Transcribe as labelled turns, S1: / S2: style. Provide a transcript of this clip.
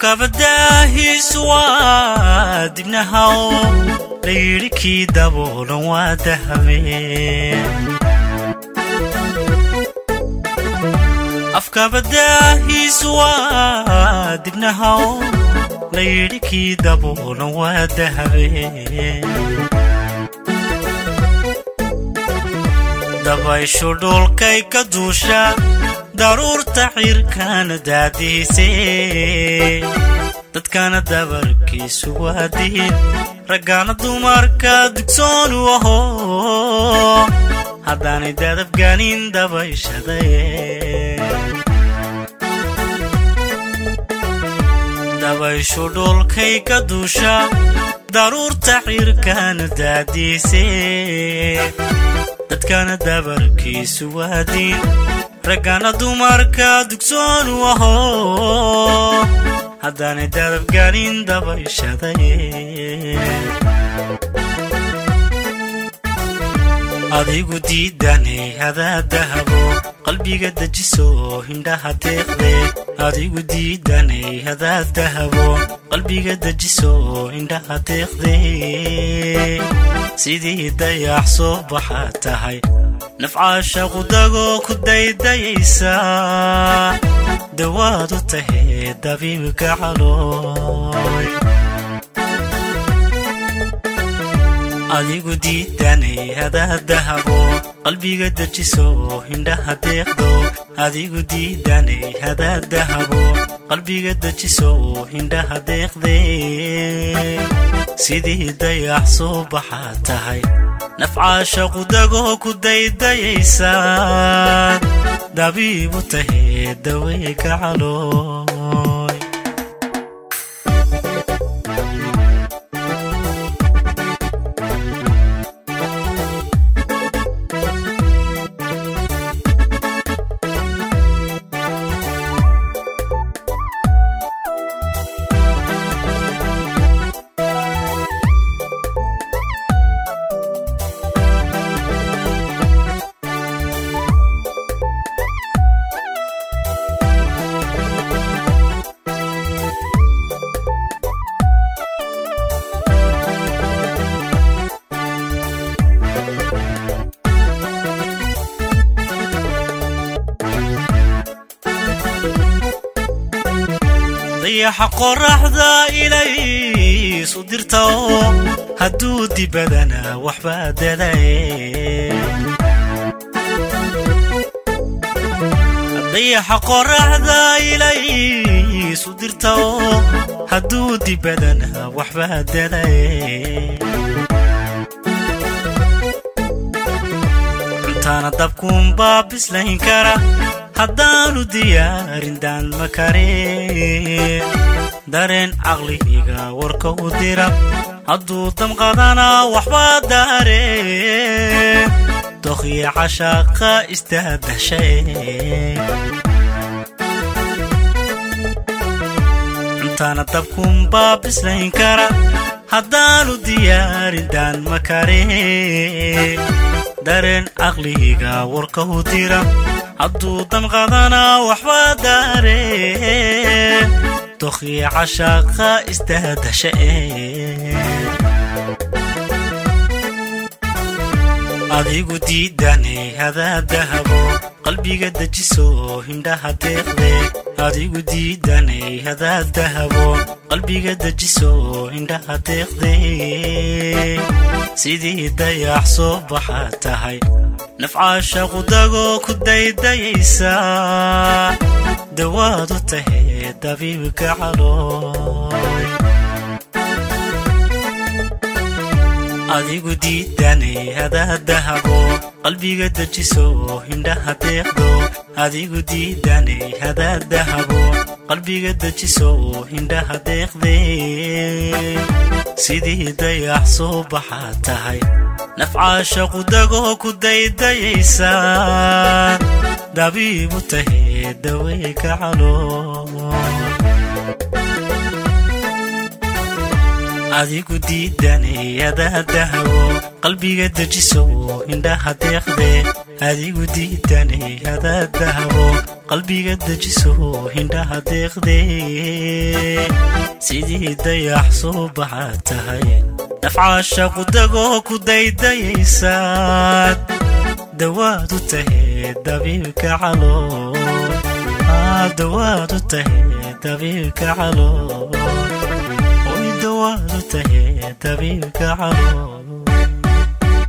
S1: afkabadaahiisu waa dibnahaw layidhi kii daboolan waa dahabeen afkabadaahiisu waa dibnahaw layidhi kii daboolan waa dahabeen dabayshu dhulkay ka duusha daruurta cirkana daadihisee dadkana dabarkiisu waadiin raggaana dumarka dugsoonu aho haddaanay dadabgaanin dabayshadaye dabayshu dhulkay ka duusha daruurta cirkana daadiisee dadkana dabarkiisu waadiin raggana dumarka dugsoonu aho haddaanay dadabgaanin dabayshadaye adigu diidanay hadaa dahabo qalbiga dejiso hindhaha deeqde adigu diidanay hadaa dahabo qalbiga dejiso hindhaha deeqde sidii dayax soo baxa tahay nafcaasha qudagoo ku daydayaysa dawaad u tahee dabiibka calooy adigu diidanay hadaa dahabo qalbiga dejiso hindhaha deeqdo adigu diidanay hadaa dahabo qalbiga dejiso hindhaha deeqde sidii dayax soo baxa tahay nafcaasha qudagoo ku daydayaysa dabiibu tahee daweyka calooy dayaxa qoraxda ilaysu dirta oo hadduu dibadana waxbaa dadaye dayaxa qoraxda ilaysu dirta oo hadduu dibadana waxbaa dadaye cuntaana dabkuunbaa bislayn kara haddaanu diyaarin daan ma kareen dareen caqlihiga warka u dira hadduu damqadana waxbaa daareen dokhya cashaaqa istaadashae cuntaana dabkuunbaa bislayn kara haddaanu diyaarin daan ma kareen dareen caqlihiga warka u dira hadduu damqadana waxbaa daareen dokhya cashaaqa istaadashae adigu diidanay hadaa dahabo qalbiga dejiso hindhaha deeqde adigu diidanay hadaa dahabo qalbiga dejiso hindhaha deeqde sidii dayax soo baxa tahay nafcaasha qudagoo ku daydayaysa dawaad u tahee dabiibka calooy adigu diidanay hadaa dahabo qalbiga dejiso hindhaha deeqdo adigu diidanay hadaa dahabo qalbiga dejiso hindhaha deeqde sidii dayax soo baxa tahay nafcaasha qudagoo ku daydayaysa dabiibu tahee daweyka calooy adigu diidanayada dahwo qalbiga dejiso indhaha deeqde adigu diidanayada dahwo qalbiga dejiso indhaha deeqde sidii dayax soo baxaa tahay nafcaasha qudagoo ku daydayaysaad dawaad u tahay dabiibka calool dawaad u tahay dabiibka calool oy dawaad u tahay dabiibka calool